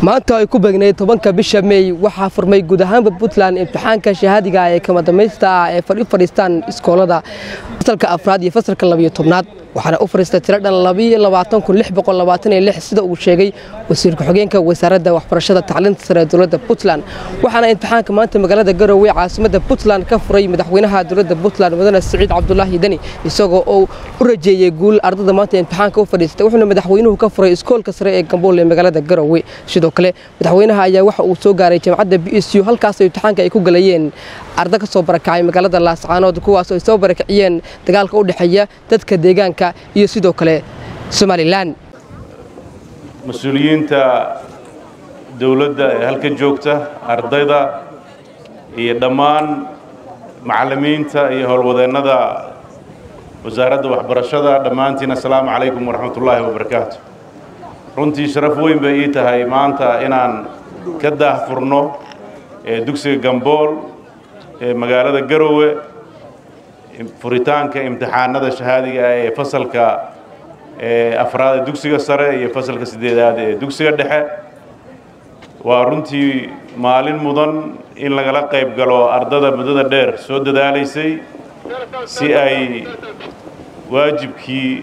maanta ay ku beegnayd tobanka bisha mey waxaa furmay guud ahaanba puntland imtixaanka shahaadiga ee kama dambaysta ah ee fadhi fadhiistaan iskoolada fasalka afraad iyo fasalka labiyo tobnaad waxaana u fadhiistay tiro dhan sida uu sheegay wasiirka xogeenka wasaaradda waxbarashada tacliinta sare ee dowladda puntland waxaana imtixaanka maanta magaalada garowe caasimada puntland ka furay madaxweynaha dowladda puntland mudane siciid cabdulaahi deni isagoo uu u rajeeyey guul ardada maanta imtixaanka u fadhiistay wuxuuna madaxweynuhu ka furay iskoolka sare ee gambool ee magaalada garowe sidoo kale madaxweynaha ayaa waxa uu soo gaaray jamcadda b s u halkaas imtixaanka ay ku galayeen arda ka soo barakacay magaalada laascaanood kuwaas ay soo barakiciyeen dagaalka u dhexeeya dadka deegaanka iyo sidoo kale somalilan mas-uuliyiinta dowladda ee halka joogta ardayda iyo dhammaan macallimiinta iyo howlwadeennada wasaaradda waxbarashada dhammaantiin assalaamu calaykum waraxmatullaahi wabarakaatu runtii sharaf weyn bay ii tahay maanta inaan ka daahfurno dugsiga gambool ee magaalada garowe furitaanka imtixaanada shahaadiga ah ee fasalka afraad ee dugsiga sare iyo fasalka siddeedaad ee dugsiga dhexe waa runtii maalin mudan in lagala qayb galo ardada muddada dheer soo dadaalaysay si ay waajibkii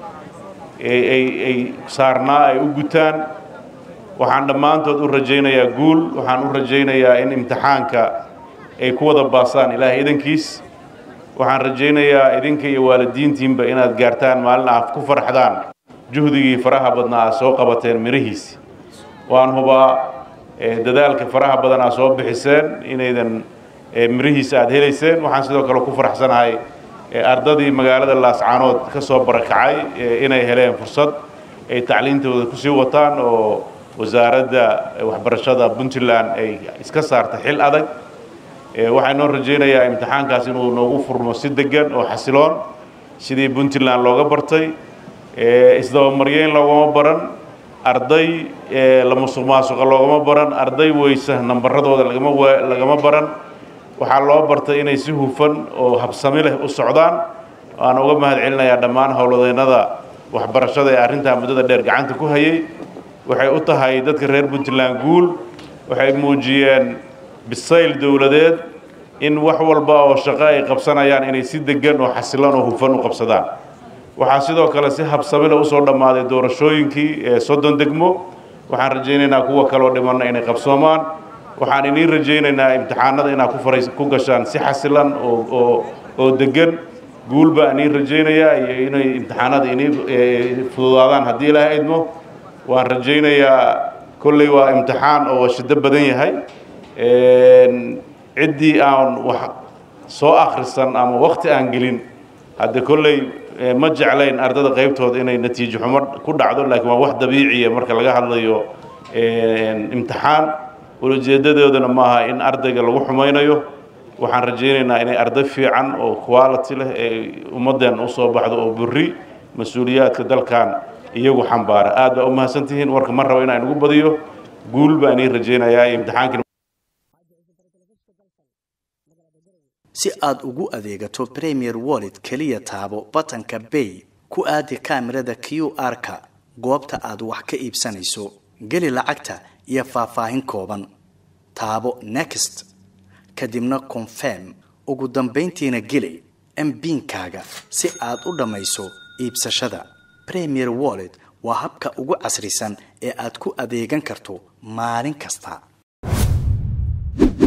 ay saarnaa ay u gutaan waxaan dhammaantood u rajaynayaa guul waxaan u rajaynayaa in imtixaanka ay ku wada baasaan ilaahay idankiis waxaan rajaynayaa idinka iyo waalidiintiinba inaad gaartaan maalin aad ku farxdaan juhdigii faraha badnaa aad soo qabateen mirihiisi waan hubaa dadaalka faraha badan aad soo bixiseen inaydan mirihiisa aad helayseen waxaan sidoo kale ku faraxsanahay ardadii magaalada laascaanood ka soo barakacay inay heleen fursad ay tacliintooda kusii wataan oo wasaaradda waxbarashada puntland ay iska saarta xil adag waxaan noo rajaynayaa imtixaankaas inuu noogu furmo si degan oo xasiloon sidii puntland looga bartay isdabamaryeyn loogama baran arday la musuq maasuqa loogama baran arday weysa nambaradooda lagama baran waxaa loo bartay inay si hufan oo habsami leh u socdaan waan uga mahad celinayaa dhammaan howladeennada waxbarashada ee arrintaa muddada dheer gacanta ku hayay waxay u tahay dadka reer puntland guul waxay muujiyeen bisayl dowladeed in wax walba oo shaqo ay qabsanayaan inay si degan oo xasilan oo hufan u qabsadaan waxaa sidoo kale si habsamile usoo dhammaaday doorashooyinkii ee soddon degmo waxaan rajaynaynaa kuwa kaloo dhimanna inay qabsoomaan waxaan iniin rajaynaynaa imtixaanada inaad ku faray ku gashaan si xasilan oo oo oo degan guul baa iniin rajaynayaa iyo inay imtixaanada iniin fududaadaan haddii ilaaha idmo waan rajaynayaa kolley waa imtixaan oo shiddo badan yahay ciddii aan wax soo akhrisan ama wakti aan gelin hadde kolley ma jeclayn ardada qaybtooda inay natiijo xumo ku dhacdo laakiin waa wax dabiiciya marka laga hadlayo imtixaan ulajeedadoodana maaha in ardayga lagu xumaynayo waxaan rajaynaynaa inay arday fiican oo quality leh ee ummadeen usoo baxdo oo burri mas-uuliyaadka dalkan iyagu xambaara aad baa u mahadsantihiin warka ma rabo inaan igu badiyo guul baan ii rajaynayaa imtixaanki si aad ugu adeegato premier wallet keliya taabo batanka bay ku aadi kaamirada q r-ka goobta aad wax ka iibsanayso geli lacagta iyo faahfaahin kooban taabo next kadibna confirm ugu dambayntiina geli mbiinkaaga si aad u dhammayso iibsashada premier wallet waa habka ugu casrisan ee aad ku adeegan karto maalin kasta